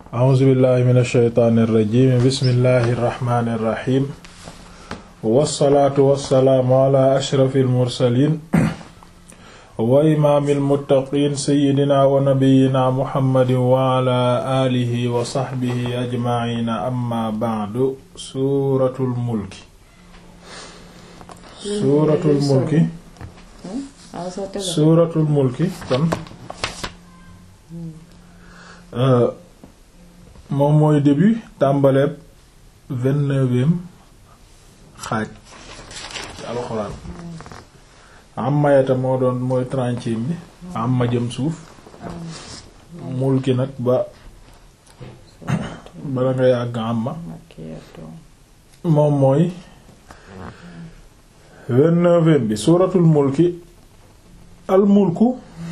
a'uuzu billahi min ashaytaani irrajim bismillahi irrahmani irrahim wassalaatu wassalaamu ala ashrafi almursalin wa imaami almuttaqiin sayyidina wa nabiyyina muhammadin wa ala alihi wa sahbihi ajmaciina amma ba'du suuratul mulki suuratul mulki suuratul mulki kon moom mooy début tàmbaleeb vingt-neuvième xaaj ci alxuraan amma yata moo doon mooy trentième bi amma jëm suuf mulki nag ba bala nga yàgg amma moom mooy vingt-neuvième bi suuratul mulki al mulku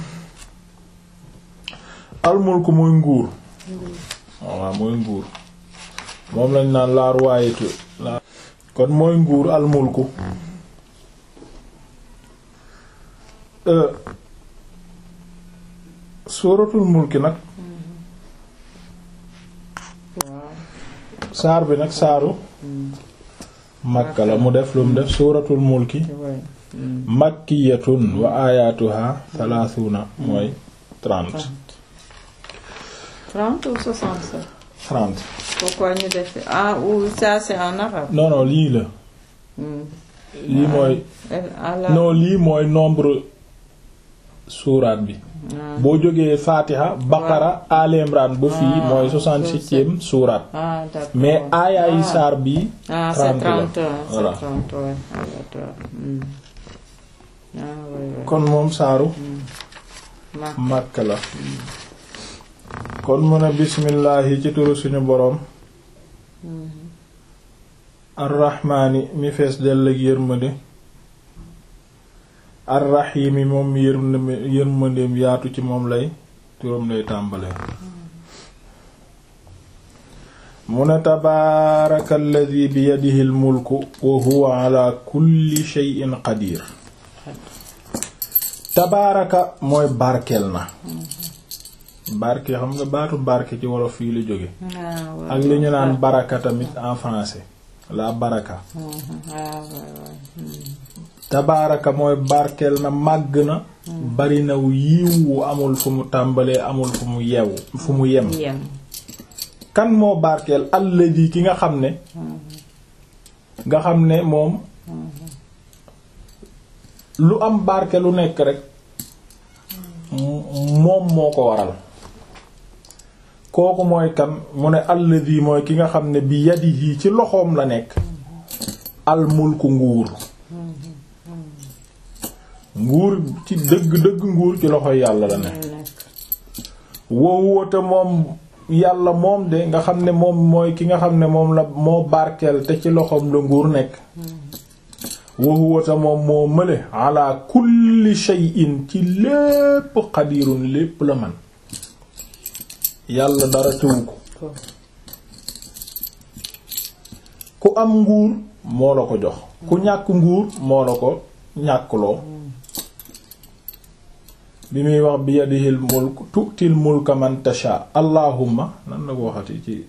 al mulku mooy nguur waaw mooy nguur moom lañ naan la royauté kon mooy nguur al mulku suuratul mulki nag saar bi nag saaru makka la mu def lu mu def suuratul mulki makkiyatun wa ayatuha thalathuna mooy trente trente ou soixante-sept trente pourquoi ñu def ah ou ça c'est en arabe non non lii la lii mooy non lii mooy nombre suuraat bi boo jógee Fatiha Baqara Al Imran ba fii mooy soixante-septième suuraat ah d'accord mais aayaay saar bi ah c'est trente la trente c'est voilà trente ouais ah d'accord hmm. ah ouais ouais kon moom saaru ma Makka la kon mu ne bismillaahi ci turu suñu boroom arrahmaani mi fees dell ak yërmande arrahiimi moom yërmande yërmandeem yaatu ci moom lay turam lay tàmbalee mu ne tabaaraka alladi bi yadihi al mulku wa huwa ala kulli shay'in qadir tabaaraka mooy barkeel na barke xam nga baatu barke ci wolof fii la jóge ah ouais ak li ñu naan baraka tamit en français la baraka ah ouais ouais hmm. tabaaraka mooy barkeel na màgg na bari na yiw wu amul fu mu tàmbalee amul fu mu yew fu mu yem yem kan moo barkeel alladi ki nga xam ne nga xam ne moom lu am barke lu nekk rek moom moo ko waral kooku mooy kan mu ne alladi mooy ki nga xam ne bi yadihi ci loxoom la nekk al mulku nguur nguur ci dëgg dëgg nguur ci loxo yàlla la ne nekk wowoote moom yàlla moom de nga xam ne moom mooy ki nga xam ne moom la moo barkeel te ci loxoom la nguur nekk wowoote moom moo mële ala kulli shay'in ci lépp xadirun lépp la man yàlla dara tëwu ko ko ku am nguur moo la ko jox ku ñàkk nguur moo la ko ñàkkloo bi muy wax bi yadihil mulk tu'til mulka man tasha allahumma nan la ko waxati ci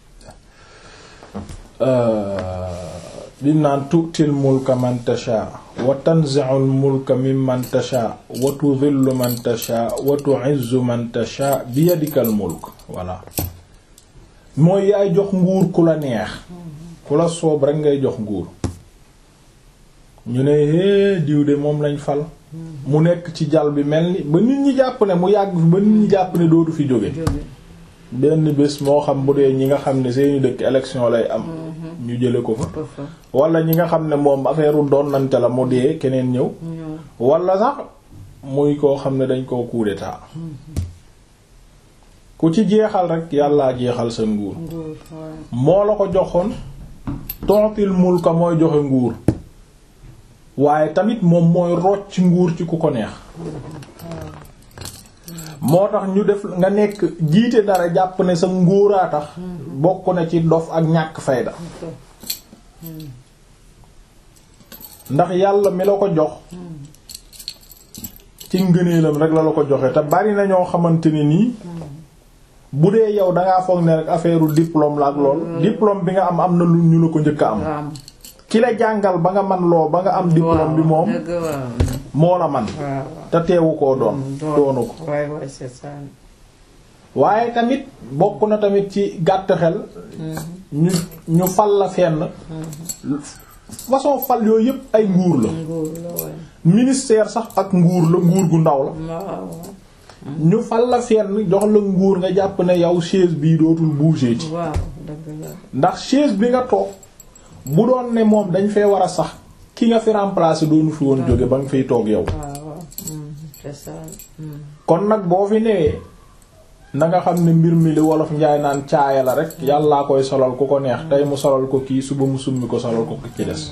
bim naan tu'til mulka man tasha wa tanzi'ul mulka mimman tasha wa tudhillu man tasha wa tu'izzu man tasha bi yadikal mulk voilà mooy yaay jox nguur ku la neex ku la soob rek ngay jox nguur ñu ne hee diw de moom lañ fal mu nekk ci jal bi mel ni ba nit ñi jàpp ne mu yàgg fi ba nit ñi jàpp ne dootu fi jóge jóge benn bés moo xam bu dee ñi nga xam ne seeni dëkk élection lay am ñu jële ko fa ko fa wala ñi nga xam ne moom affaire u doon nante la mu dee keneen ñëw ñëw wala sax muy koo xam ne dañ koo coup d'état ku ci jeexal rek yàllaa jeexal sa nguur nguur ouais. moo la ko joxoon tontil mulka mooy joxe nguur waaye tamit moom mooy rocc nguur ci ku ko neex moo tax ñu def nga nekk jiite dara jàpp ne sa nguuraa tax bokk na ci dof ak ñàkk fayda ndax yàlla mi la ko jox ci ngëneelam rek la la ko joxe te bari na ñoo xamante ne nii bu dee yow dangaa foog ne rek affaire diplôme la ak lool diplôme bi nga am am na lu ñu la ko njëkk a am waaw ki la jàngal ba nga man loo ba nga am diplôme bi moom dëgg waaw moo la man waaw te teewu koo doon doonu ko waay waay c'est ça waaye tamit bokk na tamit ci gàtt xel ñu ñu fal la fenn façon fal yooyu yépp ay nguur la nguur la waay ministère sax ak nguur la nguur gu ndaw la waaw ñu fal la fenn jox la nguur nga jàpp ne yow chaise bii dootul bouger ci waaw dëgg la ndax chaise bi nga toog bu doon ne moom dañ fee war a sax ki nga fi remplacer doonu fi woon jóge ba nga fiy toog yow waaw waaw c'est ça kon nag boo fi newee na nga xam ne mbir mi li wolof njaay naan caaya la rek yàllaa koy solal ku ko neex tey mu solal ko kii suba mu summi ko solal ko ki ci des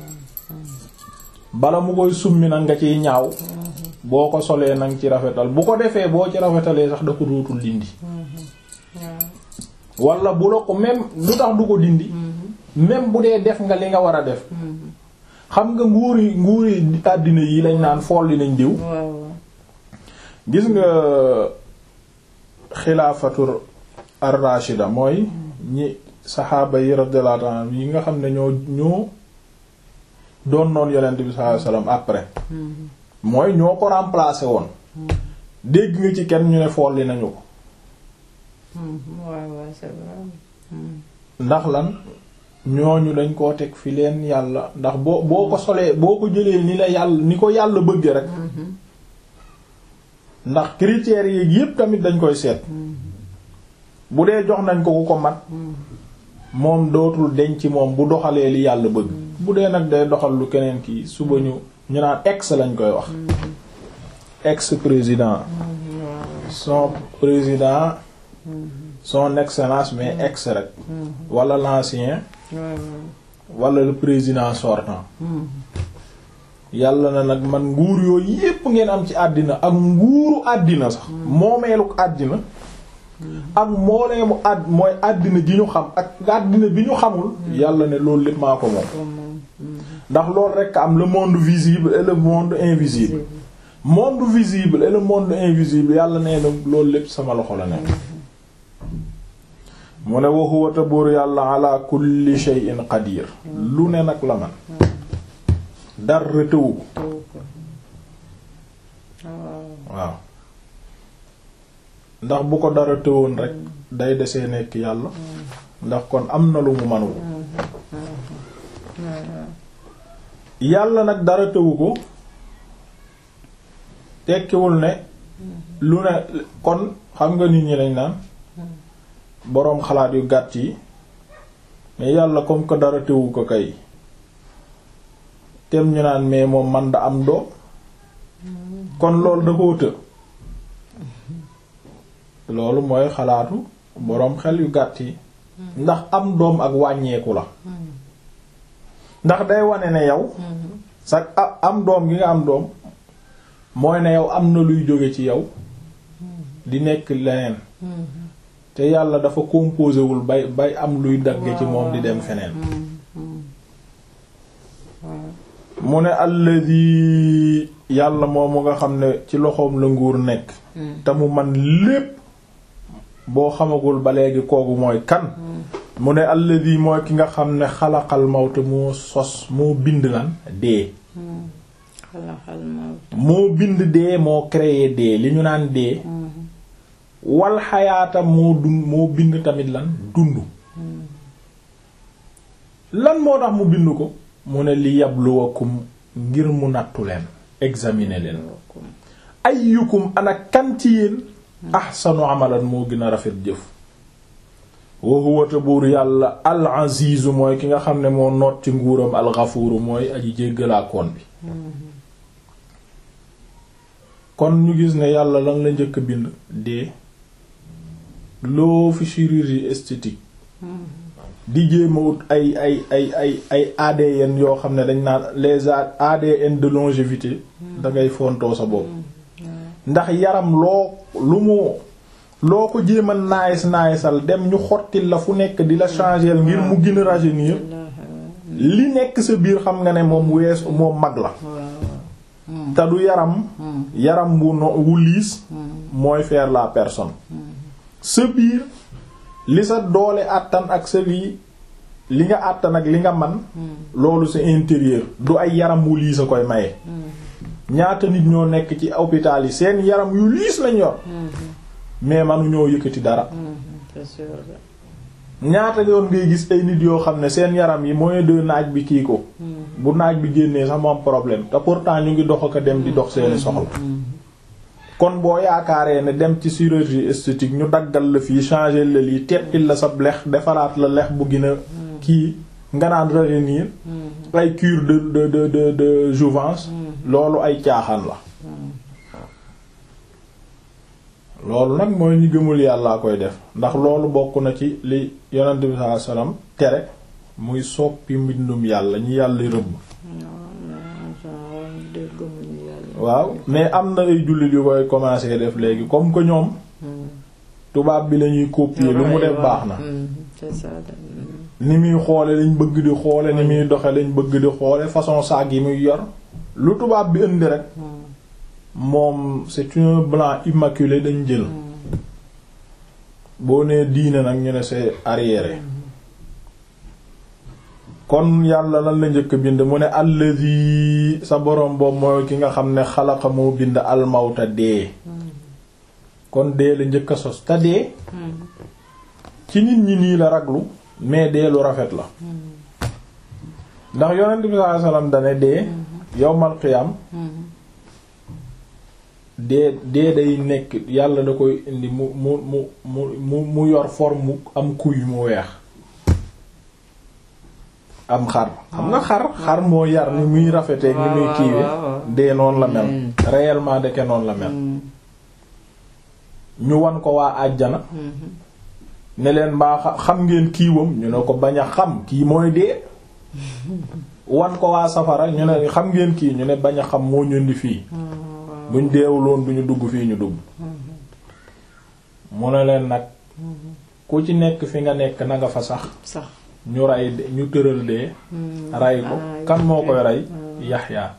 bala mu koy summi nag nga ciy ñaaw boo ko solee nag ci rafetal bu ko defee boo ci rafetalee sax da ko dootul dindi wala bu la ko même lu tax du ko dindi même bu dee def nga li nga war a def xam nga nguuri nguuri àddina yi lañ naan folli nañ diw waaw gis nga xilaafatur ar-rashida mooy ñi saxaaba yi radiyallahu anhum yi nga xam ne ñoo ñoo doon noon yonent bi sallallahu alayhi wasallam après mooy ñoo ko remplacer woon dégg nga ci kenn ñu ne folli nañu ko waaw waaw c'est vrai ndax lan ñooñu dañ koo teg fi leen yàlla ndax boo boo ko solee boo ko jëlee ni la yàlla ni ko yàlla bëgge rek ndax critères yi yépp tamit dañ koy seet bu dee jox nañ ko ku ko mat moom dootul denc moom bu doxalee li yàlla bëgg bu dee nag day doxal lu keneen kii suba ñu ñu naan ex lañ koy wax ex président son président son excellence mais ex rek wala l'ancien wala le président sortant yàlla na nag man nguur yooyu yépp ngeen am ci àddina ak nguuru àddina sax moomeeluk àddina ak mooleemu àdd mooy àddina gi ñu xam ak àddina bi ñu xamul yàlla ne loolu lépp maa ko moom ndax loolu rekk am le monde visible et le monde invisible monde visible et le monde invisible yàlla nee na loolu lépp sama loxo la nekk mu ne wa huwa buur yàlla ala kulli shay'in qadir lu ne nag la man dara tëwu ko waaw ndax bu ko dara tëwoon rek day desee nekk yàlla ndax kon am na lu mu manul yàlla nag dara tëwu ko tekkiwul ne lu ne kon xam nga nit ñi lañ naan boroom xalaat yu gàtt yi mais yàlla comme que dara tëwu ko kay tem ñu naan mais moom man da am doom kon loolu da koo të loolu mooy xalaatu boroom xel yu gàtt yi ndax am doom ak wàññeeku la ndax day wane ne yow sax am doom gi nga am doom mooy ne yow am na luy jóge ci yow di nekk leneen te yàlla dafa composé wul bay bay am luy dagge ci moom di dem feneen mu ne alladi yàlla moomu nga xam ne ci loxoom la nguur nekk te mu man lépp boo xamagul ba léegi kooku mooy kan mu ne alladi mooy ki nga xam ne xalaqal mawte moo sos moo bind lan dee xalaxal mawt moo bind dee moo créé dee li ñu naan dee wal xayaata moo dund moo bind tamit lan dund lan moo tax mu bind ko mu ne li yabluwakum ngir mu nattu leen examiner leen ayyukum ana kan ci yéen ahsanu amalan moo gën a rafet jëf wa huwa buur yàlla al azizu mooy ki nga xam ne moo noot ci nguuram al ghafuuru mooy aji jéggalaakoon bi kon ñu gis ne yàlla lan la njëkk a bind dee loo fi chirurgie esthétique di jéema wut ay ay ay ay ay ADN yoo xam ne dañ naan les ADN de longévité da ngay fontoo sa bopp ndax yaram loo lu mu loo ko jéema naayis naayisal dem ñu xottil la fu nekk di la changer ngir mu gën a rajeunir li nekk sa biir xam nga ne moom wees moom mag la te du yaram yaram wu no wu liis mooy faire la personne sa biir li sa doole àttan ak sa lii li nga àttan ak li nga man loolu c'est intérieur du ay yaram wu liis a koy maye ñaata nit ñoo nekk ci hôpital yi seen yaram yu liis lañ yor mais manu ñoo yëkkati dara c'est sûr ñaata yoon ngay gis ay nit yoo xam ne seen yaram yi moyen de naaj bi kii ko bu naaj bi génnee sax moom problème te pourtant ñu ngi dox ak a dem di dox seeni soxla kon boo yaakaaree ne dem ci chirurgie esthétique ñu daggal la fii changer la lii teppil la sa lex defaraat la lex bu gën a kii nga naan rajeunir ay cure de de de de de jouvence loolu ay caaxaan la loolu nag mooy ñi gëmul yàllaa koy def ndax loolu bokk na ci li yonent bi sallallahu alayhi wasallam tere muy soppi mbindum yàlla ñi yàlla rëbb waaw mais am na ay jullit yu koy commencer def léegi comme que ñoom tubaab bi lañuy copier lu mu def baax na c'est ça ni muy xoole lañ bëgg di xoole ni muy doxe lañ bëgg di xoole façon saag yi muy yor lu tubaab bi indi rek moom c'est un blanc immaculé dañ jël boo nee diine nag ñu ne c'est arriéré kon yàlla lan la njëkk bind mu ne allazi sa borom boobu mooy ki nga xam ne xalaqa moo bind almawta dee kon dee la njëkk a sos te dee ci nit ñi nii la raglu mais dee lu rafet la ndax yonent bi sallallahu alayhi wasallam dane dee yowmal qiyam dee dee day nekk yàlla da koy indi mu mu mu mu mu mu yor forme mu am kuy mu weex am xar xam nga xar xar moo yar ni muy rafetee ni muy kiiwe dee noonu la mel réellement deke noonu la mel ñu wan ko waa àjjana ne leen mbaa xam ngeen kiiwam ñu ne ko bañ a xam kii mooy dee wan ko waa safara ñu ne xam ngeen kii ñu ne bañ a xam moo ñundi fii buñ deewuloon duñu dugg fii ñu dugg mu ne leen nag ku ci nekk fi nga nekk na nga fa sax sax ñu rey ñu tëral dee rey ko kan moo koy rey yaxya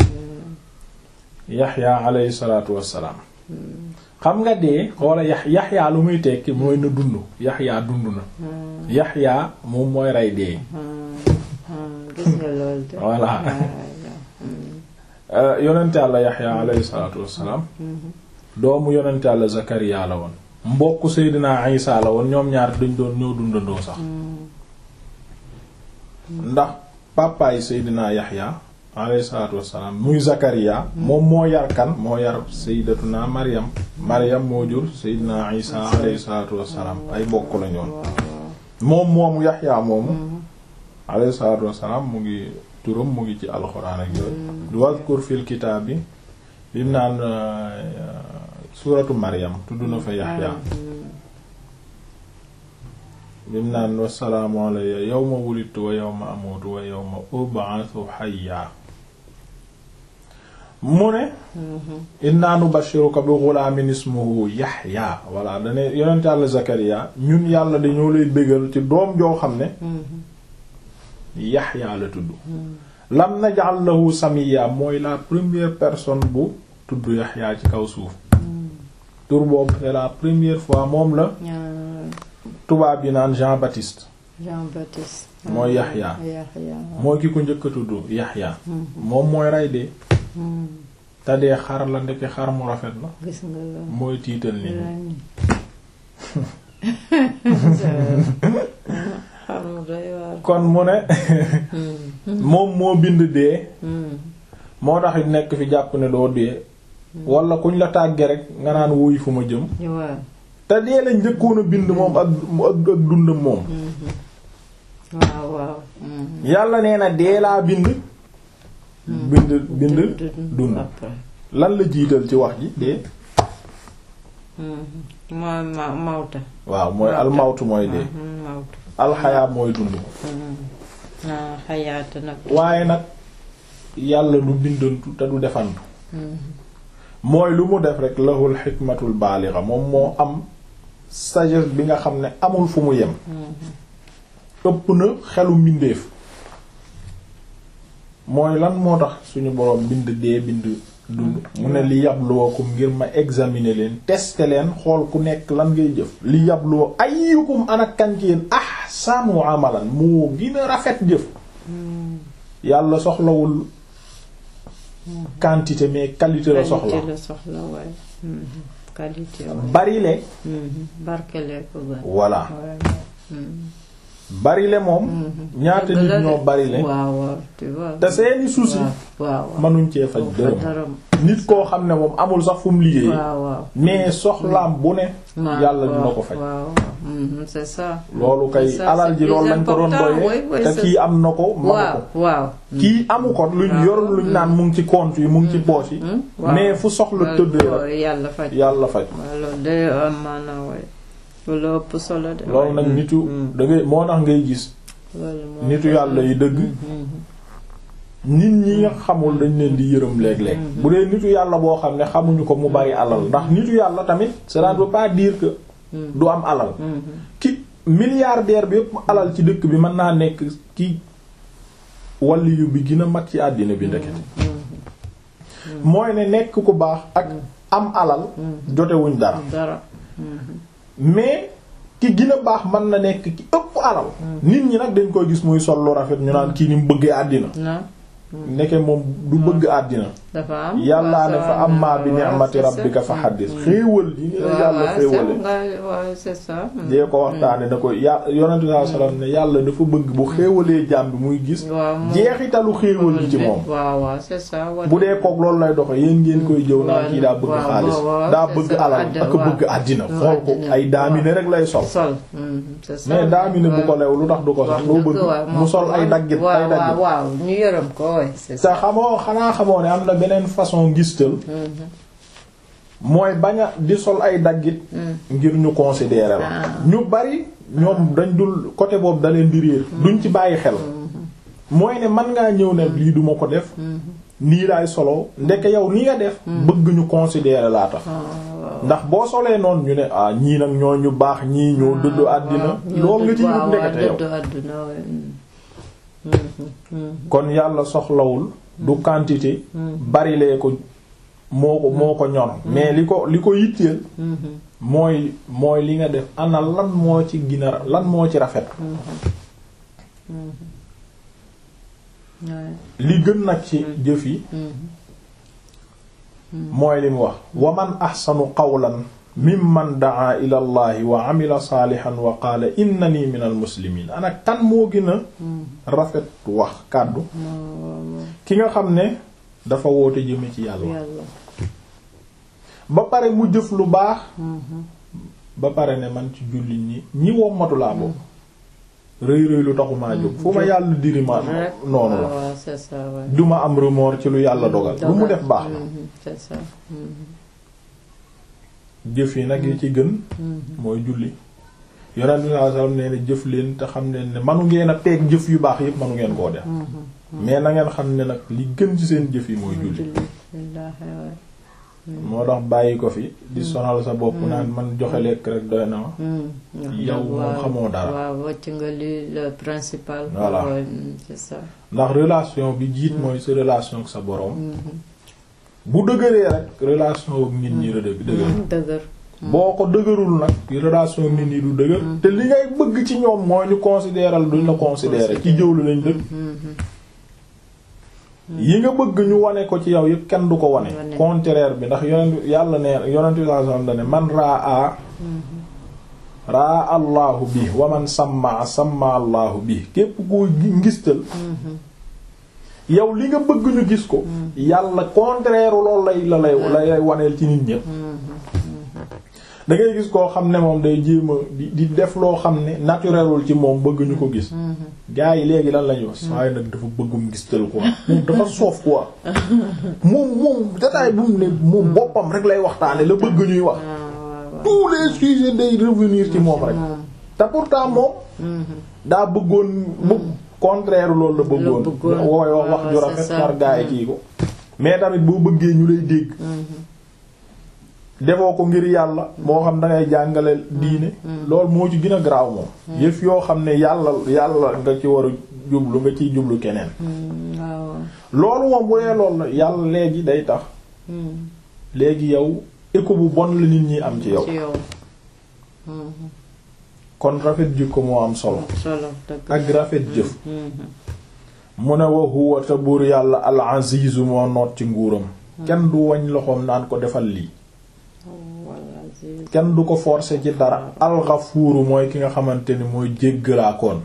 yaxya alayhi salaatu wassalaam xam nga dee xoola yax yaxya lu muy tekki mooy na dund yaxya dund na yaxya moom mooy rey dee gis nga loolu de voilà yonent Yàlla yaxya alayhi salaatu wassalaam doomu yonent Yàlla zakariya la woon mbokk seydinaa isa la woon ñoom ñaar dañ doon ñoo dundandoo sax ndax papaay seydinaa yaxya alayhi salaatu wassalaam muy zakariya moom moo yar kan moo yar sayyidatuna maryam maryam moo jur seydinaa isa alayhi salaatu wassalaam ay mbokk la ñoon moom moomu yaxya moomu alayhi salaatu wassalaam mu ngi turam mu ngi ci alxuraan ak yooyu wazkur fil kitaab bi bim naan suuratu maryam tudd na fa yaxya bim naan wassalaamu alayya yawma wulidtu wa yawma amuutu wa yawma ub'athu hayya mu ne inna nubashiruka bi ghulaamin ismuhu yaxya walla dane yonent yàlla zakariya ñun yàlla dañoo lay bégal ci doom joo xam ne yaxya la tudd lam naj'al lahu samiya mooy la première personne bu tudd yaxya ci kaw suuf tur boobu c'est la première fois moom la tubaab yi naan Jean Baptiste Jean Baptiste mooy yaxya Yaxya mooy ki ko njëkk a tudd yaxya moom mooy rey dee te dee xar la ndeke xar mu rafet la gis nga loolu mooy tiital nit ñi xamu doy waar kon mu ne moom moo bind dee moo tax it nekk fi jàpp ne doo dee wala kuñ la tàgge rek nga naan wuy fu ma jëm waaw te dee la njëkkoon a bind moom ak ak ak dundam moom waaw waaw yàlla nee na dee laa bind bind bind dund après lan la jiital ci wax ji dee mooy ma mawta waaw mooy almawtu mooy dee mawta alxayaa mooy dund ah xayaata nag waaye nag yàlla du bindantu te du defantu mooy lu mu def rek lahul xikmatul baalixa moom moo am sagesse bi nga xam ne amul fu mu yem ëpp na xelu mbindeef mooy lan moo tax suñu boroom bind dee bind dund mu ne li yabluwakum ngir ma examiner leen tester leen xool ku nekk lan ngay jëf li yabluwa ayyukum ana kan ci yéen ahsanu amalan moo gën a rafet jëf yàlla soxlawul quantité mais qualité la soxla qualité la soxla waaye Mhm. qualité waaye bari le Mhm. barkele ko gën voilà waaye Mhm. bari le moom ñaata Dëgg nit la de. ñoo bari le waaw waaw tu vois te seeni souci waaw waaw mënuñ cee faj dërëm dërëm nit koo xam ne moom amul sax fu mu liggéey waaw waaw mais soxlaam bu ne waaw yàlla dina ko faj waaw waaw Mhm, c'est ça loolu kay C'est ça, alal c'est ji loolu plus lañ ko doon important, oui, doyee oui, te c'est kii ça. am na ko manu waaw ko waaw kii amu ko luñ waaw. yor luñ naan mu ngi ci compte yi mu ngi ci poche yi Mhm, waaw. mais fu soxla tëddee waaw, rek yàlla faj yàlla faj waaw loolu de am maanaam waaye loolu ëpp solo de loolu nag nitu da ngay moo tax ngay gis loolu moo nitu yàlla yi dëgg Mhm. nit ñi nga xamul dañ leen di yërëm léeg-léeg bu dee nitu yàlla boo xam ne xamuñu ko mu bari alal ndax nitu yàlla tamit cela ne veut pas dire que du am alal Mhm. ki milliardaire bi yëpp alal ci dëkk bi mën naa nekk ki waliyu bi gën a mag ci àddina bi ndekete mooy ne nekk ku baax ak am alal jotewuñ dara dara mais ki gën a baax mën na nekk ki ëpp alal nit ñi nag dañ koy gis muy sol lu rafet ñu naan kii ni mu bëggee àddina na nekke moom du bëgg àddina dafa am yàllaa ne fa waaw, amma bi waaw, ni'mati c'est ça. rabbika fa haddis xéewal yi ni la waaw yàlla waaw, xéewale c'est nga- waaw, c'est ça dee ko waxtaane da koy ya yonente sallallahu alayhi wasallam ne yàlla dafa bëgg bu xéewalee jaam bi muy gis waaw moom- jeexitalu xéewal yi ci moom waaw waaw c'est ça wa- bu dee kook loolu lay doxe yéen ngeen koy jëw naan kii daa bëgg waaw, xaalis waaw, waaw, daa c'est bëgg ça, alal àdd- ak waaw. bëgg àddina waaw, xool ko àddina, ay daamine rek lay sol sol mhm, c'est ça mais daamine bu ko lew lu tax du ko sax loo bëgg mu sol ay daggit waaw ay daggit waaw waaw ñu yërëm ko waay c'est te ça xamoo xanaa xamoo ne am na beneen façon ngistal mooy bañ a di sol ay daggit ngir ñu considérer la ñu bari ñoom dañ dul côté boobu da leen di réer duñ ci bàyyi xel mooy ne man ngaa ñëw ne lii duma ko def nii laay solo ndeke yow ni nga def bëgg ñu considérer laa tax ndax boo solee noonu ñu ne ah ñii nag ñoo ñu baax ñii ñoo dëddu àddina loolu nga ci yut ndekete yow dëddu àddina waay kon yàlla soxlawul du quantité barilee ko moo ko moo ko ñor mais li ko li ko yitteel mooy mooy li nga def ana lan moo ci gina lan moo ci rafet li gën nag ci jëf yi mooy li mu wax wa man axsanu qawlan mimman daa ila allahi wa amila saalihan wa qaala innani min al muslimin ana kan moo gën a rafet wax kàddu ki nga xam ne dafa woote jëme ci yàlla yàlla ba pare mu jëf lu baax ba pare ne man ci jullit ñi ñi wommatu laa bokk rëy rëy lu taxumaa jóg fu ma yàlla diri ma rek noonu la waaw c'est ça waay duma am remords ci lu yàlla dogal lu mu def baax na Mhm, c'est ça jëf yi nag yi ci gën mooy julli yonent bi sallallahu alayhi wasallam nee na jëf leen te xam leen ne manu ngeen a teeg jëf yu baax yépp manu ngeen koo def mais na ngeen xam ne nag li gën ci seen jëf yi mooy julli julli billaahi waay moo tax bàyyi ko fi di sonal sa bopp naan man joxe lekk rek doy na ma yow moom xamoo dara waaw wàcc nga li le principal Voilà. Ouais, mm, c'est ça ndax relation bi jiit mooy sa relation ak sa boroom bu dëgëree rek relation ak nit ñi la dëgg dëgër dëgër boo ko dëgërul nag relation ak nit ñi du dëgër te li ngay bëgg ci ñoom mooy ñu considéral duñ la considérer ci jëw lañ dëkk yi nga bëgg ñu wane ko ci yow yëpp kenn du ko wane Wane. contraire bi ndax yonent yàlla ne yonent bi sallallahu alayhi wasallam dane man raa raa allahu bi wa man samma samma allahu bi képp koo ngistal yow li nga bëgg ñu gis ko yàlla contraire loolu lay la lay la lay waneel ci nit ñëpp da ngay gis koo xam ne moom day jéem a di di def loo xam ne naturelul ci moom bëgg ñu ko gis gars yi léegi lan lañuy wax waaye nag dafa bëggum gistal quoi moom dafa soof quoi moom moom dataay bu mu ne moom boppam rek lay waxtaane la bëgg ñuy wax tous les sujets day revenir ci moom rek te pourtant moom daa bëggoon bu contraire loolu la bëggoon La bëggoon. wooy wax wax ju waaw, rafet c'est ça. par gars yi kii ko mais tamit boo bëggee ñu lay dégg defoo ko ngir yàlla moo xam da ngay jàngale diine loolu moo ci gën a garaaw moom yëf yoo xam ne yàlla yàlla nga ci war a jublu nga ciy jublu keneen waaw loolu moom bu dee loolu la yàlla léegi day tax léegi yow écho bu bon la nit ñi am ci yow ci yow kon rafet jikko moo am solo solo dëgg ak rafet jëf mu ne wa huwa te buur yàlla al azizu moo noot ci nguuram kenn du wañ loxoom naan ko defal lii walla Aziz kenn du ko forcer ci dara al ghafuuru mooy ki nga xamante ni mooy jéggalaakoon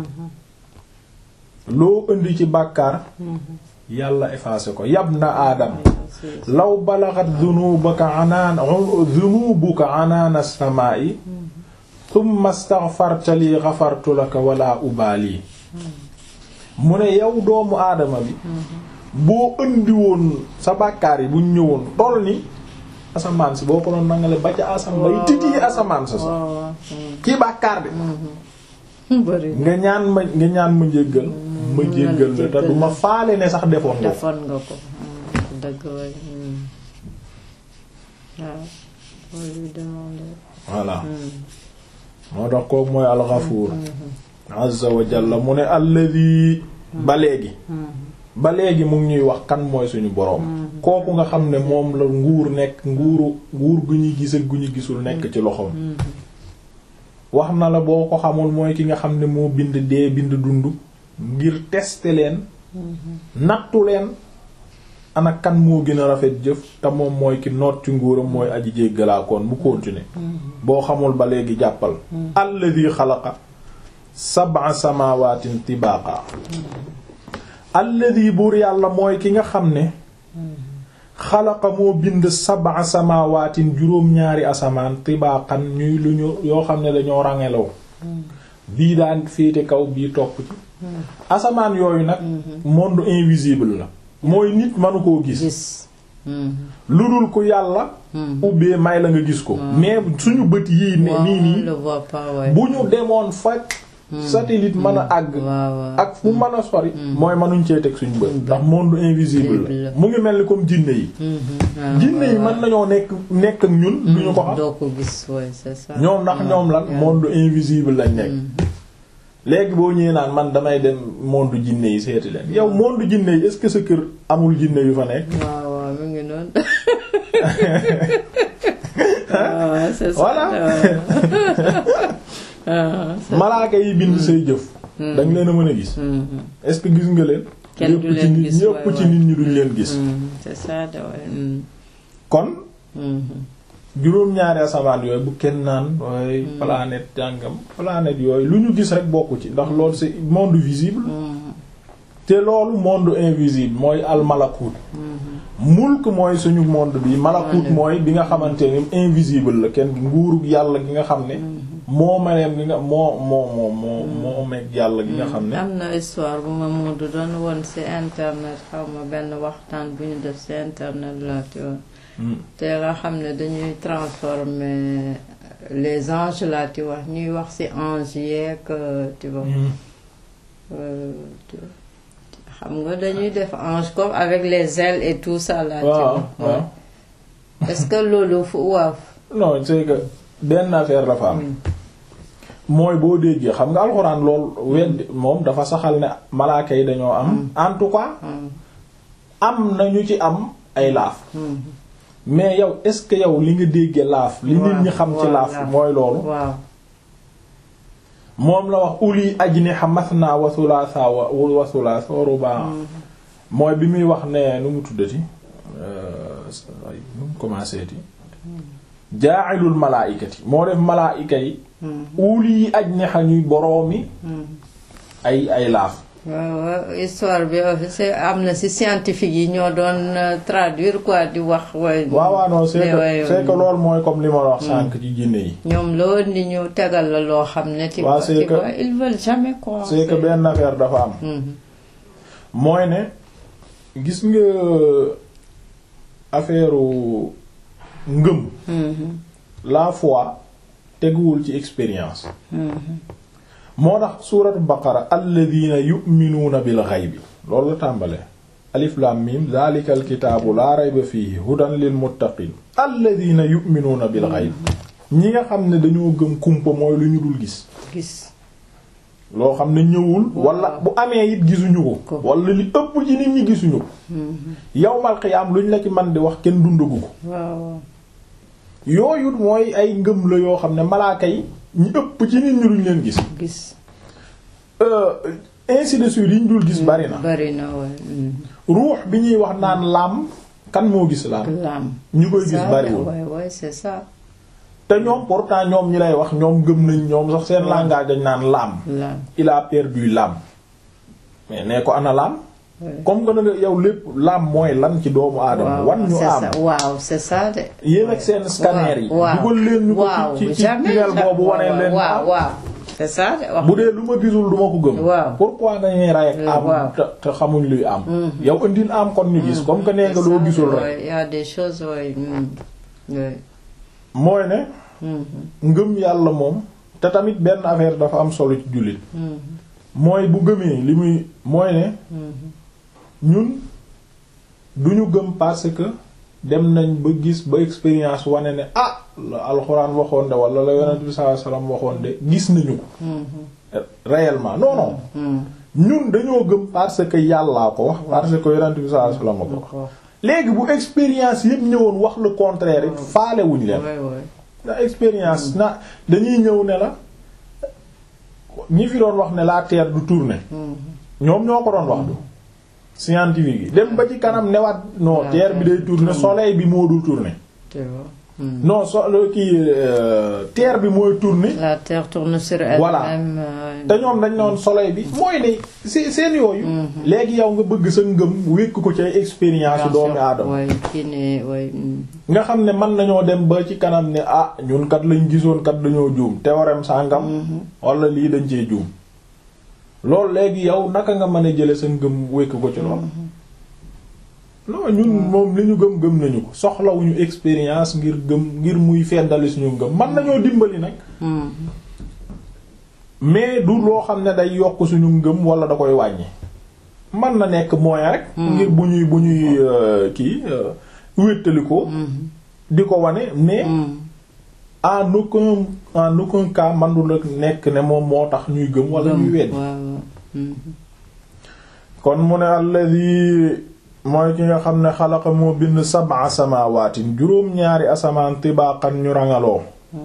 loo indi ci bàkkaar yàlla effacé ko yab na aadam Aziz law balagat dunubuka anaan dunubuka anaan as-samaa'i thumma astaghfarta li ghafartu laka wala ubaali mu ne yow doomu aadama bi boo indi woon sa bàkkaar yi buñ ñëwoon toll ni asamaan si boo ko doon nangale ba ca asamaan bay titi asamaan sa sax waaw waaw kii bàkkaar bi bëri nga ñaan ma nga ñaan ma njéggal ma jéggal la te du ma faale ne sax defoon nga ko defoon nga ko dëgg way waaw loolu lui demandé voilà moo tax kooku mooy alxafuur azza wa jalla mu ne alladi ba léegi ba léegi mu ngi ñuy wax kan mooy suñu boroom kooku nga xam ne moom la nguur nekk nguuru nguur gu ñuy gis ak gu ñu gisul nekk ci loxoom wax na la boo ko xamul mooy ki nga xam ne moo bind dee bind dund ngir tester leen nattu leen ana kan moo gën a rafet jëf te moom mooy ki noot ci nguuram mooy aji jéggalaakoon bu continuer boo xamul ba léegi jàppal alladi xalaqa sab'a samawaatin tibaaqa alladi buur yàlla mooy ki nga xam ne xalaqa moo bind sab'a samawaatin juróom-ñaari asamaan tibaaqan ñuy lu ñu yoo xam ne dañoo rangelaw bii daan féete kaw bii topp ci asamaan yooyu nag monde invisible la mooy nit mënu koo gis gis lu dul ku yàlla ubbee may la nga gis ko mais suñu bët yii ne nii nii le voit pas ouais bu ñu demoon fa satellite mën a àgg waaw waaw ak fu mën a sori mooy mënuñ cee teg suñu bët ndax monde invisible la mu ngi mel ni comme jinne yi jinne yi mën nañoo nekk nekk ak ñun duñu ko xam doo ko gis ouais c'est ça ñoom ndax ñoom lan monde invisible lañ nekk léegi boo ñëwee naan man damay dem monde jinne yi seeti leen yow monde jinne yi est-ce que sa kër amul jinne yu fa nekk waaw waaw mu ngi noonu waaw c'est ça Voilà. waaw malaaka yi bind say jëf dañ leen a mën a gis est-ce que gis nga leen Kenn du ñëpp ci leen nit gis, ñëpp waay, ci waay. nit ñi duñ leen gis c'est ça de ouais kon juróom-ñaari asamaan yooyu bu kenn naan waaye planète jàngam planète yooyu lu ñu gis rek bokku ci ndax loolu c'est monde visible te loolu monde invisible mooy al malakut mulk mooy suñu monde bi malakut mooy bi nga xamante ni invisible la kenn nguuru yàlla gi nga xam ne moo meneem gi nga moo moo moo moo moo meeg yàlla gi nga xam ne am na histoire bu ma Moodu doon woon ci internet xaw ma benn waxtaan bu ñu def ci internet la tu vois Hmm. te nga xam ne dañuy transformer les anges là tu vois ñuy wax ci anges yeeg tu vois Hmm. euh, tu vois. xam nga dañuy def ange comme avec les ailes et tout ça là tu waaw vois waaw Ouais. est-ce que loolu fu waaw non c'est que benn affaire dafa am mooy boo déggee xam nga alxuraan lool weddi moom dafa saxal ne malaaka yi dañoo am en tout cas Hmm. am na ñu ci am ay laaf Hmm. mais yow est-ce que yow li nga déggee laaf li nit ñi xam ci waaw, laaf laaf. mooy loolu waaw moom la wax uli ajniha mathna wa thulatha wa wa thulatha wa ruba mooy bi muy wax ne nu mu tuddati euh, ay nu mu commencé ti ja'ilul malaa'ikati moo def malaa'ika yi Hmm. uli ajniha ñuy boroomi Hmm. ay ay laaf waaw waaw histoire bi euh, c'est am na ci scientifique yi ñoo doon euh, traduire quoi di wax. waaye waaw waaw non c'est mais que waaye, c'est que loolu mooy comme li ma la wax sànq ci jinne yi ñoom loo ni ñu tegal la loo xam ne. tu waaw, vois, c'est tu que- vois, ils veulent jamais croire. c'est que benn affaire dafa am Mhm. mooy ne gis nga affaire ngëm Mhm. la foi teguwul ci expérience Mhm. moo tax suuratu baqara alladina yu'minuuna bil ghaybi loolu la tàmbale alif lam mim dhalika al kitaabu laa rayba fihi hudan lil muttaqin alladina yu'minuuna bil ghaybi ñi nga xam ne dañoo gëm kumpa mooy lu ñu dul gis gis. loo xam ne ñëwul wala bu amee it gisuñu ko Ko. wala li ëpp ci nit ñi gisuñu ko yawmal qiyaam luñ la ci man di wax kenn dundagu ko waaw waaw yooyu mooy ay ngëm la yoo xam ne malaaka yi ñi ëpp ci nit ñi luñ leen gis gis Euh, ainsi de suite yi ñu dul gis bari na bari na waay ruux bi ñuy wax naan laam kan moo gis laam laam ñi koy gis ça bariwul waay waay c'est ça te ñoom pourtant ñoom ñi lay wax ñoom gëm nañ ñoom sax seen langage dañ naan laam laam il a perdu l'âme mais nee ko ana laam waay. comme que na nga yow lépp laam mooy lan ci doomu aadama waaw wan ñu c'est am ça waaw c'est ça de yéen ak seen scanner yi waaw dugal leen ñu ko waaw ci ci ci jamais tunnel boobu wane waaw, leen waaw am waaw c'est ça de wax bu dee lu ma gisul du ma ko gëm Waaw. pourquoi nga ñuy ray ak am Waaw. te te xamuñ luy am yow indil am kon ñu gis comme que nee nga loo gisul rek il y a des choses waay waay mooy ne ngëm yàlla moom te tamit benn affaire dafa am solo ci jullit mooy bu gëmee li muy mooy ne ñun duñu gëm parce que dem nañ ba gis ba expérience wane ne ah la alxuraan waxoon de wala la yonent bi sallallahu alayhi wasallam waxoon de gis nañu ko réellement non non ñun dañoo gëm parce que yàllaa ko wax parce que yonent bi sallallahu alayhi wasallam ko wax léegi bu expérience yépp ñëwoon wax le contraire it faalewuñ leen waay waay na expérience na dañuy ñëw ne la ñi fi doon wax ne la terre du tourner ñoom ñoo ko doon wax du scientifique yi dem ba ci kanam newaat non La terre bi Terre day tourner soleil bi moo dul tourner tu vois Hmm. non so kii euh, terre bi mooy tourner la terre tourne sur elle-même Voilà. euh, te ñoom dañ noon soleil bi mooy ne c'est seen yooyu léegi yow nga bëgg sa ngëm wékk ko ci ay expérience doomi aadama waay kii ne waay hmm. nga xam ne mën nañoo dem ba ci kanam ne ah ñun kat lañ gisoon kat dañoo juum théorème sàngam wala lii dañ cee juum loolu léegi yow naka nga mën a jële sa ngëm wékk ko ci lool non ñun moom li ñu gëm gëm nañu ko soxlawuñu expérience ngir gëm ngir muy feddali suñu ngëm mën nañoo dimbali nag Hmm. mais du loo xam ne day yokk suñu ngëm wala da koy wàññi mën na nekk moyen rek ngir bu ñuy bu ñuy euh, kii euh, wéttali ko di ko wane mais Hmm. en aucun en aucun cas man du la nekk ne moom moo tax ñuy gëm wala ñuy weddi waaw waaw. Hmm. kon mu ne alladi mooy ki nga xam ne xalaqa moo bind sab'a samawaatin juróom-ñaari asamaan tibaaqan ñu rangaloo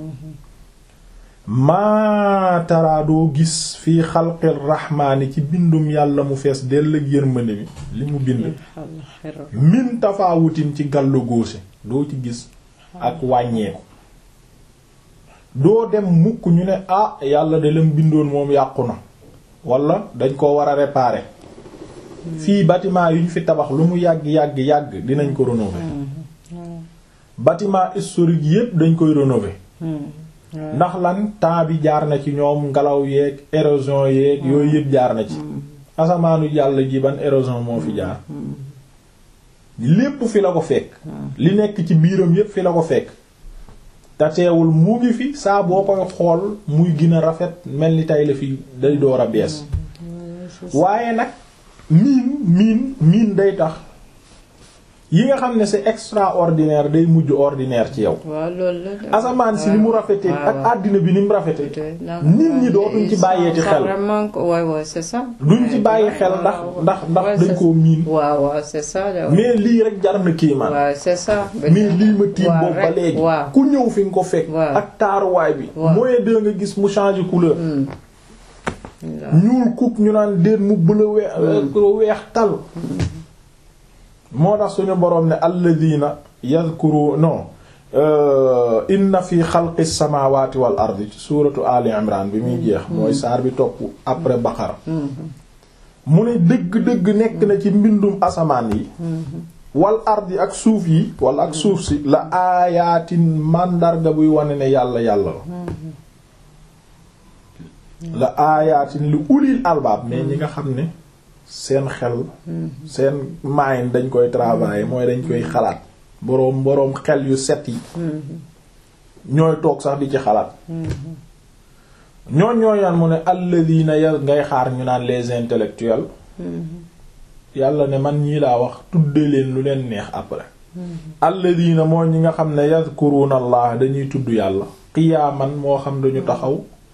maa tara doo gis fii xalqir rahmaani ci bindum yàlla mu fees dell ak yërmande mi li mu bind Yàlla xeral. min tafaawutin ci gàllu góose doo ci gis ak wàññeeku doo dem mukk ñu ne ah yàlla de lam bindoon moom yàqu na wala dañ ko war a réparer fii bâtiment yu ñu fi tabax lu mu yàgg yàgg yàgg dinañ ko rénover bâtiment historique yépp dañ koy rénover Hmm. Ouais. ndax lan temps bi jaar na ci ñoom ngelaw yeeg érosion yeeg yooyu yépp jaar na ci asamaanu yàlla ji ban érosion moo fi jaar lépp fi la ko fekk li nekk ci biiram yépp fi la ko fekk te teewul mu ngi fi saa boo koy xool muy gën a rafet mel ni tey la fi day door a bees waaye nag miin miin miin day tax yi nga xam ne c'est extraordinaire day mujj ordinaire ci yow waaw loolu la de. asamaan si ni mu rafetee waaw, ak waaw. àddina bi ni mu rafetee Peut-être, non, nit ñi ouais, dootuñ ci ils bàyyeeti sont xel vraiment ko- ouais, ouais, c'est ça. duñ ci bàyyi xel ndax waaw, ndax ndax ouais, dañ c'est- koo miin waaw waaw c'est ça de. mais lii rek jar na kéemaan waaw c'est ça. mais lii ma tiim waaw, boobu ba rek, léegi waaw. ku ñëw fi nga ko fekk waaw. ak taaruwaay bi waaw. mooy de nga gis mu changer couleur Hmm. ñuul kuk ñu naan déet mu bëla weex weex tal moo tax suñu boroom ne alladina yadhkuru non euh, inna fi xalqi samawati wal ardi ci suuratu ali imran bi muy jeex mooy saar bi topp après baqara mu ne dëgg-dëgg nekk na ci mbindum asamaan yi wal ardi ak suuf yi wala ak suuf si la aayaatin màndarga buy wane ne yàlla yàlla la la aayaatin li ulil albaab mais ñi nga xam ne seen xel seen mind dañ koy travailler mooy dañ koy xalaat boroom boroom xel yu set yi ñooy toog sax di ci xalaat ñooñ ñooy naan mu ne alladina ya ngay xaar ñu naan les intellectuels yàlla ne man ñii laa wax tudde leen lu leen neex après alladina mooy ñi nga xam ne yadhkuruna allah dañuy tudd yàlla qiyaaman moo xam dañu taxaw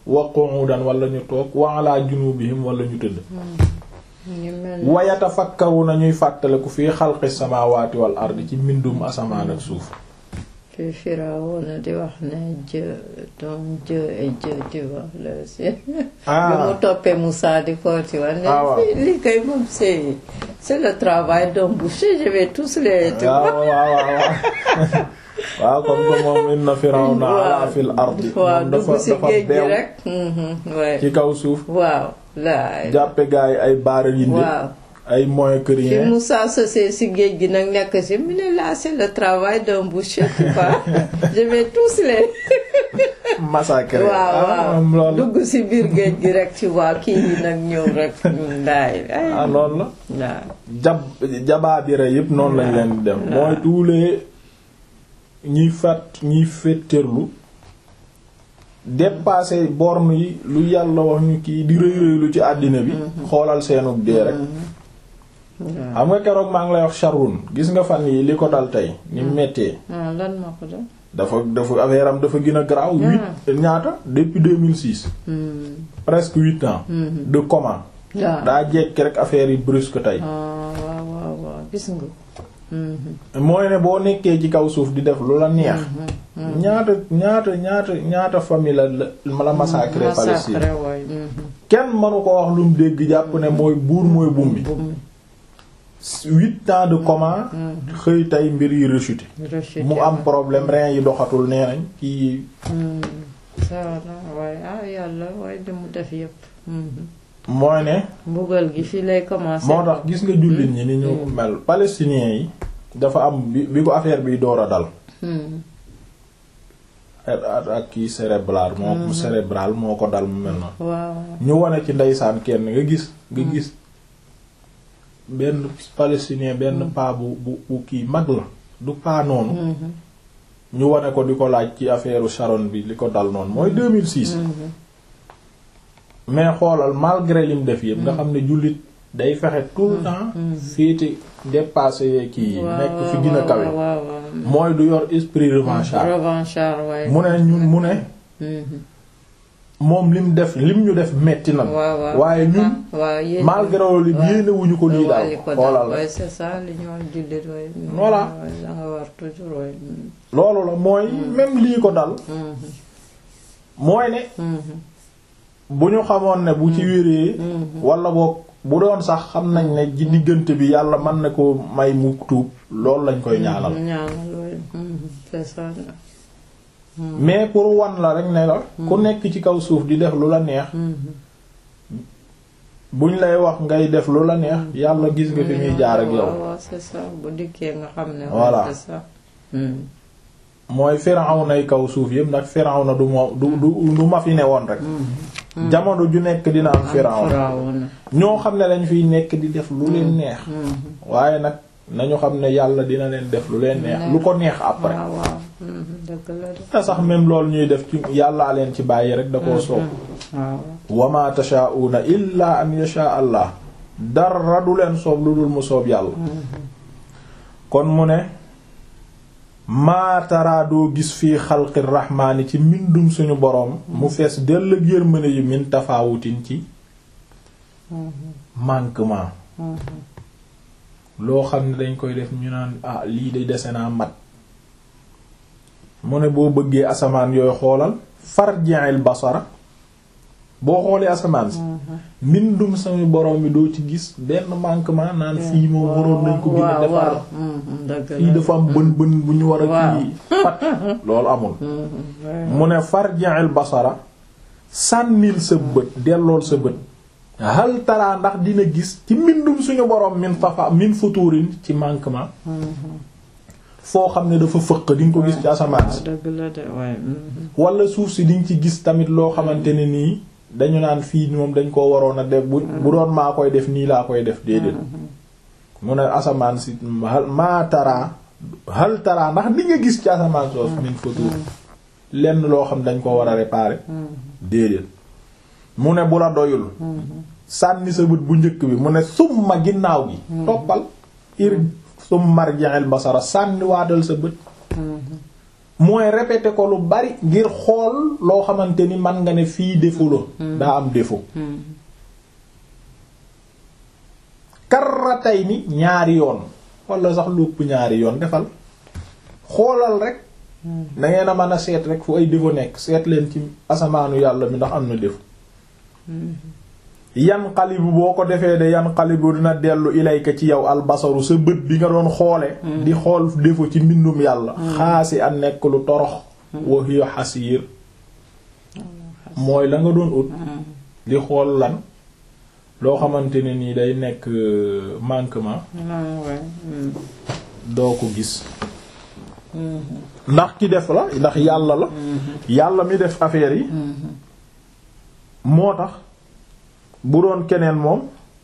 wa qu'udan wala ñu toog wa ala junubihim wala ñu tëdd ñu mel ni wa yatafakkaruna ñuy fàttaliku fii xalqi samawati wal ardi ci mbindum asamaan ak suuf fi Firawna di wax ne Dieu donc Dieu est Dieu tu vois le c'est Ah. bi mu toppee Moussa di ko ci wax ne Ah, waaw. fii lii kay moom c'est c'est le travail d'un boucher je vais tous les tu waaw vois waaw waaw waaw comme que moom inna firawna ala fil ardi waaw moom dugg dafa si dafa géej gi beew rek mhm, ouais. ci kaw suuf waaw laay jàppe gaa yi ay baara yindi waaw ay moyen que fi rien Moussa sosee si géej gi nag nekk si mu ne là c'est le travail d'un boucher tu vois je vais tous les massacré waaw ah waaw moom loolu dugg si biir géej gi rek ci waa kii yi nag ñëw rek ñun daay ay ah loolu la waaw jab jabaabira yëpp noonu lañ leen di def mooy tous les ñiy fat ñiy féttéerlu dépasser borne yi lu yàlla wax ñu kii di rëy rëylu ci àddina bi xoolal seenug dee rek waaw xam nga keroog maa ngi lay wax Sharon gis nga fan yi li ko dal tey ni mettee ah lan moo ko doon dafa dafa affaire am dafa gën a garaaw huit ñaata depuis 2006 presque huit ans de coma waaw daa jekki rek affaire yi brusque tey ah waaw waaw waaw gis nga mooy ne boo nekkee ci kaw suuf di def lu la neex ñaata ñaata ñaata ñaata famille la la la massacré Palestine massacré waay kenn mënu ko wax lu mu dégg jàpp ne mooy buur mooy bumbi bum huit ans de coma xëy tey mbir yi rechuté rechuté mu am problème rein yi doxatul nee nañ kii ça na waaye ah yàlla waaye li mu def yëpp mooy ne mbugal gi fii lay commencer moo tax gis nga jullit ñi ni ñu mel palestiniens yi dafa am bi bi ko affaire bi door a dal ak ak kii cérébral moo cérébral moo ko dal mu mel noonu waaw ñu wane ci ndeysaan kenn nga gis nga gis benn palestinien benn paa bu bu bu kii mag la du paa noonu ñu wane ko di ko laaj ci affaire Sharon bi li ko dal noonu mooy 2006 mais xoolal malgré lim def yëpp nga xam ne jullit day fexe tout le temps féete dépassé kii yi nekk fi gën a kawe waaw waaw mooy du yor esprit revanchard revanchard waaye mu ne ñun mu ne moom lim def lim ñu def metti na waaw waaw waaye ñun waaw yéen malgré loolu yéene wuñu ko lii daal xoolal waaye c'est ça li ñu wax jullit waaye Voilà. da nga war toujours waaye loolu la mooy même lii ko dal mooy ne bu ñu xamoon ne bu ci wéree wala boog bu doon sax xam nañ ne ci diggante bi yàlla mën na ko may mu tuub loolu lañ koy ñaanal ñaanal waaye c'est ça mais pour wan la rek ne la ku nekk ci kaw suuf di def lu la neex buñ lay wax ngay def lu la neex yàlla gis nga fi muy jaar ak yow waaw waaw c'est ça bu dikkee nga xam ne Voilà. c'est ça mooy Firawna kaw suuf yëpp nag Firawna du moo du du du ma fi ne woon rek jamono ju nekk dina am Firawna Firawna ñoo xam ne lañ fiy nekk di def lu leen neex waaye nag nañu xam ne yàlla dina leen def lu leen neex lu ko neex après waaw waaw dëgg la de te sax même loolu ñuy def ci yàllaa leen ci bàyyi rek da koo soob waaw wa ma tashaa'una illa an yasha allah dara du leen soob lu dul mu soob yàlla kon mu ne maataraa doo gis fii xalqi rahmaani ci mbindum suñu boroom mu fees dell ak yërmande yi min tafaawutin ci manquement loo xam ne dañ koy def ñu naan ah lii de dese naa mat mu ne boo bëggee asamaan yooyu xoolal farji'il basara boo xoolee asamaan si mbindum suñu boroom bi doo ci gis benn manquement naan fii moom waroon nañ ko gën a defar waaw dëgg la fii dafa am bën bën bu ñu war a waaw. kii pat loolu amul mu ne farji'il basara sànnil sa bët dellool sa bët hal tara ndax dina gis ci mbindum suñu boroom min fafa min futurin ci manquement foo xam ne dafa fëq di nga ko gis ci asamaan si dëgg la de waaye wala suuf si di nga ci gis tamit loo xamante ne nii dañu naan fii moom dañ koo waroon a def bu bu doon maa koy def nii laa koy def déedéet mu ne asamaan si hal maa tara hal tara ndax di nga gis ci asamaan soos min futur lenn loo xam dañ ko war a réparer déedéet mu ne bu la doyul sànni sa bët bu njëkk bi mu ne summa ginnaaw gi toppal ir summa marji'il basara sànni waatal sa bët mooy répéter ko lu bari ngir xool loo xamante ni man nga ne fii défaut la daa am défaut karratay ni ñaari yoon wala sax lu ëpp ñaari yoon defal xoolal rek da ngeen a mën a seet rek fu ay défaut nekk seet leen ci asamaanu yàlla mi ndax am na défaut yan xalibu boo ko defee de yan xalibu dina dellu ilayka ci yow albasaru sa bët bi nga doon xoole di xool défaut ci mbindum yàlla xaasi a nekk lu torox wa hiya xasiir mooy la nga doon ut di xool lan loo xamante ne nii day nekk manquement doo ko gis ndax ki def la ndax yàlla la yàlla mi def affaire yi moo tax bu doon keneen moom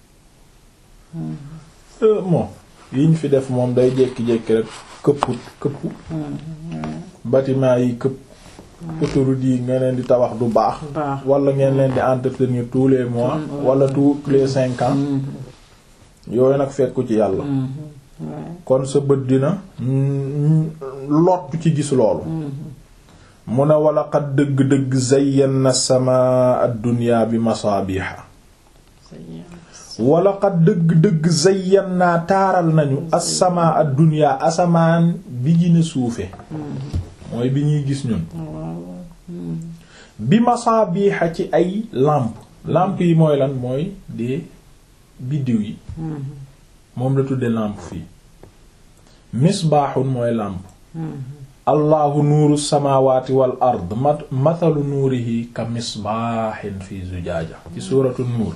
moom yiñ fi def moom day jékki-jékki rek këpput këppu bâtiment yi këpp autoroute yi nga leen di tabax du baax wala ngeen leen di entretenir tous les mois wala tous les cinq ans yooyu nag fekku ci yàlla kon sa bët dina lottu ci gis loolu mu ne wala xat dëgg-dëgg zayyana sama ad-dunya bi masaabiha wala xat dëgg-dëgg zayyana taaral nañu as-sama ad-dunya asamaan bi gën a suufe mooy bi ñuy gis ñun bi masaabiha ci ay lampe lampe yi mooy lan mooy des biddiw yi moom la tudde lampe fii misbaaxun mooy lampe allahu nuuru samawati wal ard mathalu nuurihi ka misbaaxin fi zujaaja ci suuratu nuur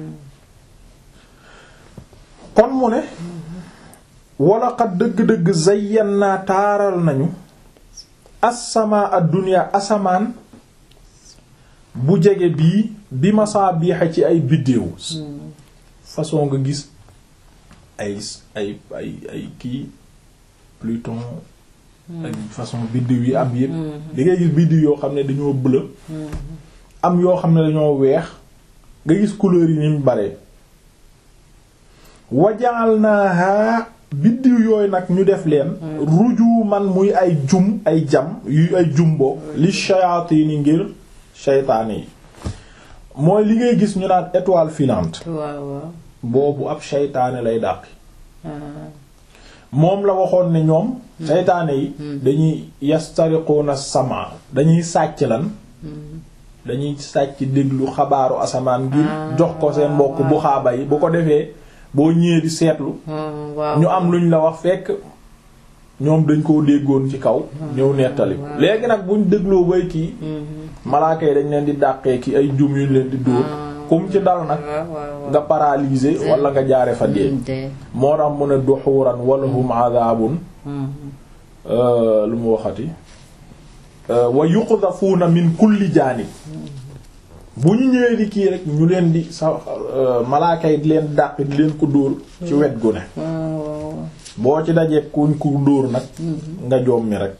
kon mu ne wala qad dëgg-dëgg zayyannaa taaral nañu as-samaa ad-dunya asamaan bu jege bii bi masaabiixa ci ay biddéew façon nga gis ay ay ay ay kii Pluton ak façon biddiw yi am yépp di ngay gis biddiw yoo xam ne dañoo bleu am yoo xam ne dañoo weex nga gis couleur yi ni mu bare waja'alnaha biddiw yooyu nag ñu def leen rujuman muy ay jum ay jam yu ay jumbo li shayaatini ngir shaytaane yi mooy li ngay gis ñu naan étoile filante boobu ab shaytaane lay dàqi moom la waxoon ne ñoom seytaane yi dañuy yastariquna sama dañuy sàcc lan dañuy sàcc déglu xabaaru asamaan ngir jox ko seen mbokk bu xaaba yi bu ko defee boo ñëwee di seetlu ñu am luñ la wax fekk ñoom dañ koo déggoon ci kaw ñëw nettali léegi nag buñ dégloo bay kii malaaka yi dañ leen di dàqee ki ay jum yuñ leen di dóor kum ci dal nag nga paralysé wala nga jaare fa dee moo tax mu ne duxuran wala hum adabun lu mu waxati wa yuqdhafuuna min kulli jaanib bu ñu ñëwee di kii rek ñu leen di sa malaaka yi di leen dàq di leen ko dóor ci wet gu ne boo ci dajee kuñ ko dóor nag nga jommi rek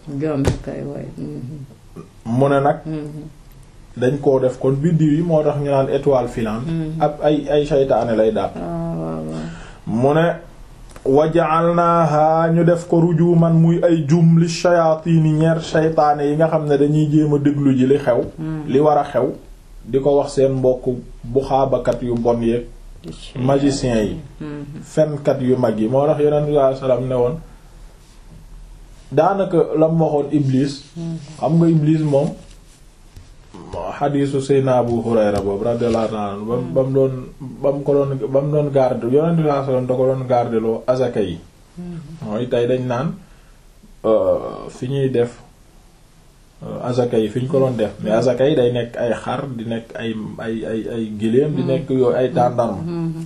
mu ne nag dañ koo def kon biddiw yi moo tax ñu naan étoile filante ab ay ay saytaane lay dàq mu ne waja'alnaha ñu def ko rujuman muy ay jum li shayaatini ñeer saytaane yi nga xam ne dañuy jéem a déglu ji li xew li war a xew di ko wax seen mbokk bu xaabakat yu bon yeeg magiciens yi fenkat yu mag yi moo tax yonent bi sallallahu alayhi wasallam ne woon daanaka la mu waxoon iblis xam nga iblis moom xadiisu Seydina Abu Hurayra boobu radiyallahu ta'ala anhu ba ba mu doon ba mu ko doon ba mu doon garde yonent bi sallallahu alayhi wasallam da ko doon garde loo azaka yi mooy tey dañ naan fi ñuy def azaka yi fi ñu ko doon def mais azaka yi day nekk ay xar di nekk ay ay ay ay giléem di nekk yooyu ay tàndarma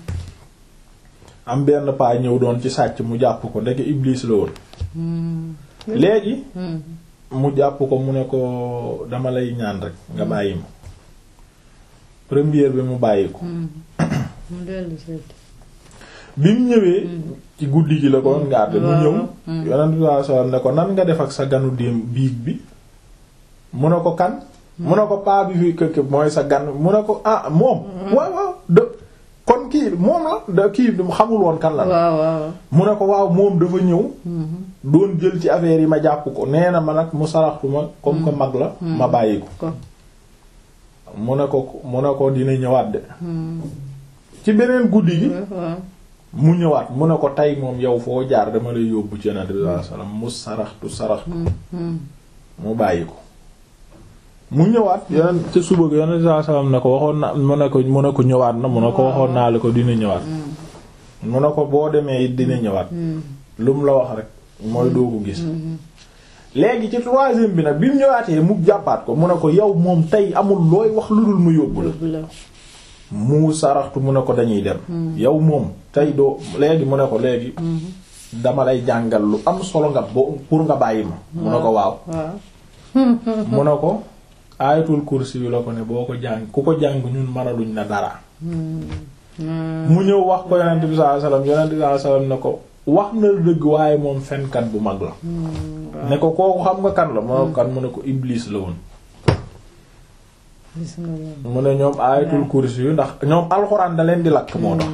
am benn paa ñëw doon ci sàcc mu jàpp ko ndeke Iblis la woon léegi mu jàpp ko mu ne ko dama lay ñaan rek nga bàyyi ma première bi mu bàyyi ko bi mu ñëwee ci guddi gi la ko doon garde mu ñëw yonent bi sallallahu alayhi wasallam ne ko nan nga def ak sa ganu déem biig bi mu ne ko kan mu ne ko paa bi fi këkk mooy sa gan mu ne ko ah moom waaw waaw de kon kii moom la da kii xamul woon kan la waaw waaw. mu ne ko waaw moom dafa ñëw doon jël ci affaire yi ma jàpp ko nee na ma nag mu saraxtu ma comme que mag la ma bàyyi ko ko. mu ne ko mu ne ko dina ñëwaat de ci beneen guddi gi waaw. mu ñëwaat mu ne ko tey moom yow foo jaar dama lay yóbbu ci Yonent bi sallallahu alayhi wasallam mu saraxtu saraxtu mu bàyyi ko mu ñëwaat yeneen ca suba gi Yonent bi sallallahu alayhi wasallam ne ko waxoon na mu ne ko mu ne ko ñëwaat na mu ne ko waxoon naa la ko dina ñëwaat mu ne ko boo demee it dina ñëwaat lu mu la wax rek mooy doo ko gis léegi ci troisième bi nag bi mu ñëwaatee mu jàppaat ko mu ne ko yow moom tey amul looy wax lu dul mu yóbbu la yóbbu la. mu saraxtu mu ne ko dañuy dem yow moom tey doo léegi mu ne ko léegi dama lay jàngal lu am solo nga bo pour nga bàyyi ma mu ne ko waaw waaw. mu ne ko aayatul kursi yu la ko ne boo ko jàng ku ko jàng ñun mënaluñ na dara mu ñëw wax ko yonent bi sallallahu alayhi wasallam yonent bi sallallahu alayhi wasallam ne ko wax na la dëgg waaye moom fenkat bu mag la ne ko kooku xam nga kan la mu ne ko kan mu ne ko iblis la woon gis nga loolu. mu ne ñoom aayatul kursi yu ndax ñoom alxuraan da leen di lakk moo tax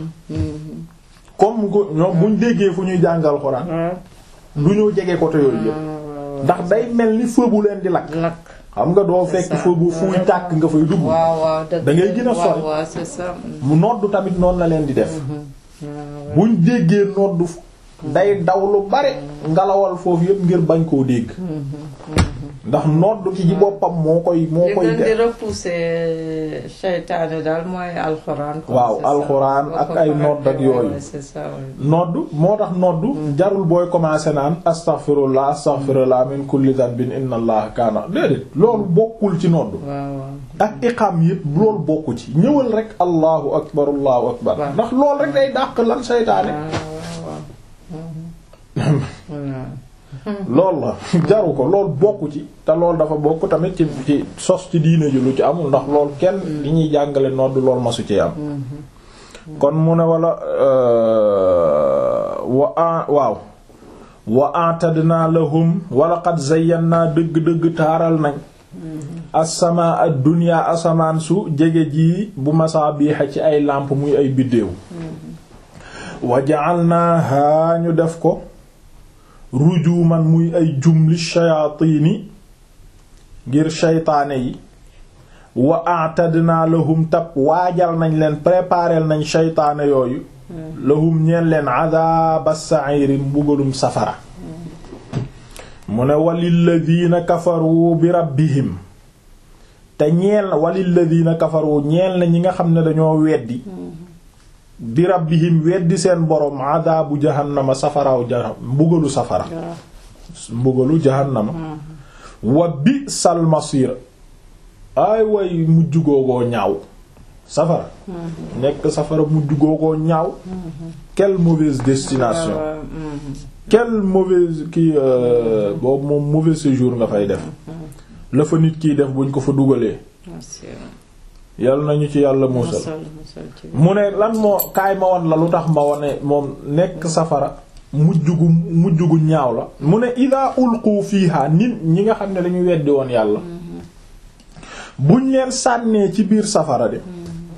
comme ko ñoom buñ déggee fu ñuy jàng alxuraan waaw. du ñoo jege côté yooyu yëpp waaw. ndax day mel ni feu bu leen di lakk lakk. xam nga doo fekk ça. feu bu fuy tàkk nga fay dugg waaw waaw dëgg Da ngay gën a sori. waaw waaw c'est ça. mu noddu tamit noonu la leen di def waaw buñ déggee noddu day daw lu bare ngalawal foofu yëpp ngir bañ koo dégg ndax noddu ki ci boppam moo koy moo li koy gën di def repousser seytaane daal mooy alxuraan. quoi, Waaw, c'est ça. alxuraan Boo ak ko ay faratee, nodd ak yooyu. ouais, c'est ça, ouais. noddu moo tax noddu jarul booy commencer naan astaghfirullah astaghfirullah min kulli dhanbin inna allaha kaana déedéet loolu bokkul ci noddu waaw waaw. ak iqam yëpp loolu bokku ci ñëwal rek allahu akbar allahu akbar Waaw. ndax loolu rek day dàq lan seytaane waaw waaw waaw. waaw. loolu la jaru ko loolu bokku ci te loolu dafa bokk tamit ci ci sos ci diine ji lu ci amul ndax loolu kenn li ñuy jàngale nodd loolu masu ci am kon mu ne wala wa a waaw wa atadna lahum wala qad zayyana dëgg-dëgg taaral nañ asama ad dunya asamaan su jege ji bu masaabiha ci ay làmp muy ay biddéew wa ja'alnaha ñu def ko rujuman muy ay jumli shayaatini ngir shaytaane yi wa a'tadna lahum tab waajal nañ leen préparer nañ shaytaane yooyu lahum ñeen leen adaba sa'iri mbugalum safara mu ne walilladina kafaru bi rabbihim te ñeel na walilladina kafaru ñeel na ñi nga xam ne dañoo weddi bi rabbihim weddi seen borom adabu jahannama safaraaw jahannama mbugalu safara mbugalu jahannama wa bi sal masir ay way mujj googoo ñaaw safara nekk safara mujj googoo ñaaw quelle mauvaise destination waaw, mhm. quelle mauvaise kii boobu moom mauvais séjour nga fay def la fa nit kiy def buñ ko fa dugalee Merci. yàlla nañu ci yàlla muusal musal musal ci mu ne lan moo kaay ma won la lu tax ma wone moom nekk safara mujj gu mujj gu ñaaw la mu ne ida ulqu fiiha nit ñi nga xam ne dañu weddi woon yàlla buñ leen sànnee ci biir safara de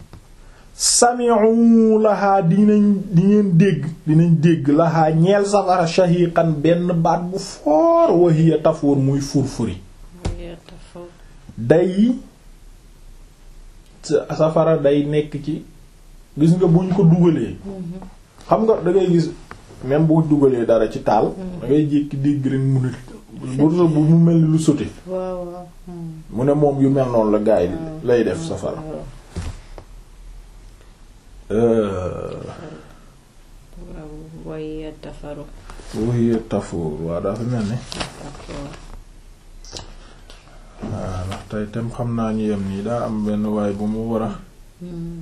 sami'u lahaa dinañ dinañ dégg dinañ dégg lahaa ñeel safara shahiqan benn baat bu foor wa hiya tafuur muy furfuri day sa- safara day nekk ci gis nga buñ ko dugalee xam nga da ngay gis même boo dugalee dara ci taal da ngay jékki dégg rek mu ne bu bu mu mel ni lu sote waaw waaw mhm. mu ne moom yu mel noonu la gaay di lay def safara waaw Euh, waaw way tafaru wuy tafuur waa dafa mel ni d'accord waaw ndax tey tam xam naa ñu yem nii daa am benn waay bu mu war a Mhm.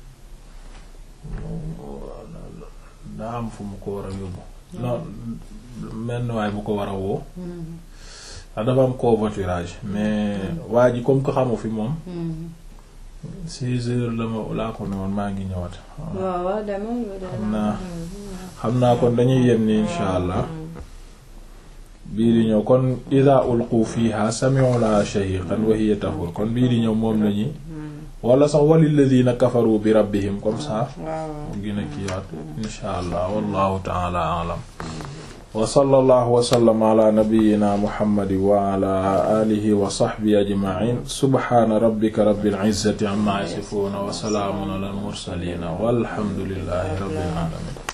daa am fu mu ko war a yóbbu non menn waay bu ko war a woo Mhm. ndax dafa am covoiturage mais waa ji comme que xamu fi moom Mhm. six heures la ma laa ko ne woon maa ngi ñëwaat waaw waaw demal ba xam demal. naa xam naa kon dañuy yem ni insha allah bii di ñëw kon ida ulqu fiha sami'u la shahiqan wa hiya tafur kon bii di ñëw moom lañuy wala sax walilladina kafaru bi rabbihim comme ça waaw mu gën a kiiwaat insha allah wallahu taala alam wa sallallahu wa sallama ala nabiyyina muhammadin wa ala alihi wa sahbihi ajma'in subhana rabbika rabbil izzati amma yasifun wa salamun ala al mursalin walhamdulillahi rabbil alamin